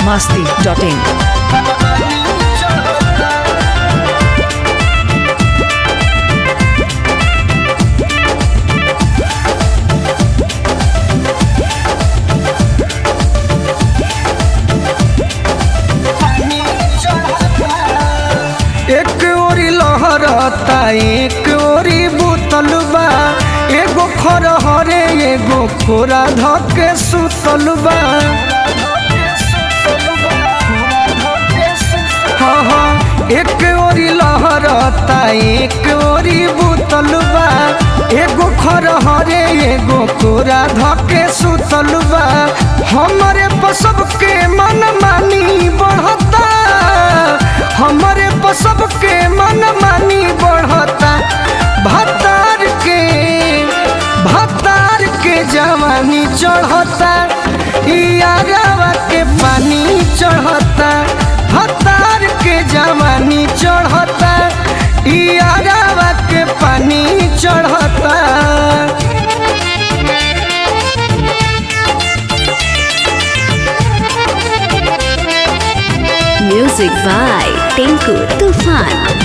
masti.in. एक ओरी लहरता एक ओरी बोतल बा एगो खरहरे एगो कोरा धके सुतल बा हाँ हाँ एक ओरी लहरता एक ओरी बोतल बा एगो खरहरे एगो कोरा धके सुतल बा हमरे पसब के मन मानी बढ़ता हमरे पसब के मन मानी बढ़ता भतार के भतार के जवानी चढ़ता यारवा के पानी चढ़ता भतार के जवानी चढ़ता यारवा के पानी चढ़ता Music by Tinku Tufan.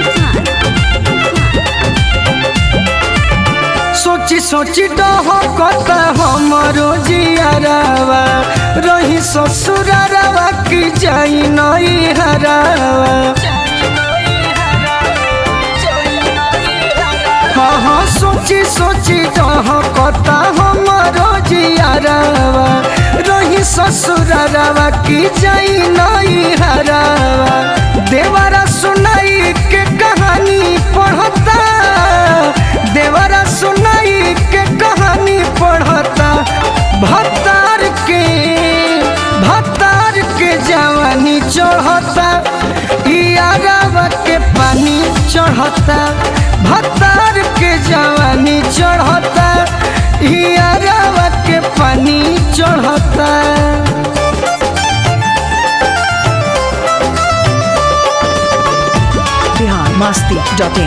सोची सोची डहकता हमरो जियारावा रही ससुरारावा की जाई नई हरावा हाँ हाँ सोची सोची डहकता हमरो जियारावा रही ससुरारावा की जाई नई हरावा देवरा सुनाई के कहानी पढ़ता देवरा सुनाई के कहानी पढ़ता भतार के भतार के जवानी चढ़ता यारवा के पानी चढ़ता भतार के जवानी चढ़ता यारवा के पानी चढ़ता Bihar masti.in.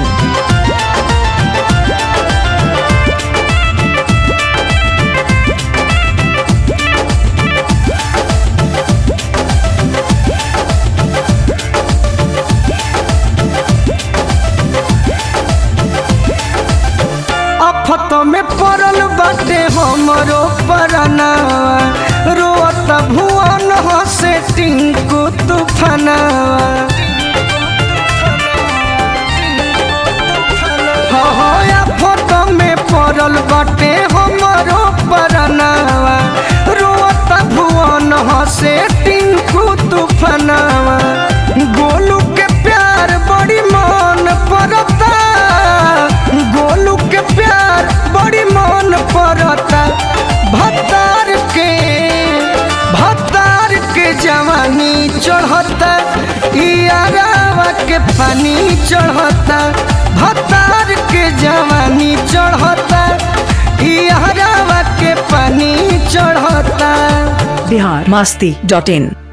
अफत में पड़ल बाटे हमरो परनावा रोत भुवन हसे टिंकू तूफानावा हाँ हाँ अफत में पड़ल बाटे हमरो परनावा रोत भुवन हसे टिंकू तूफानावा गोलू के प्यार बड़ी मन पड़ता गोलू के प्यार बड़ी मन पड़ता भतार के भतार के जवानी चढ़ता यारावा के पानी चढ़ता भतार के जवानी चढ़ता यारावा के पानी चढ़ता Bihar masti.in.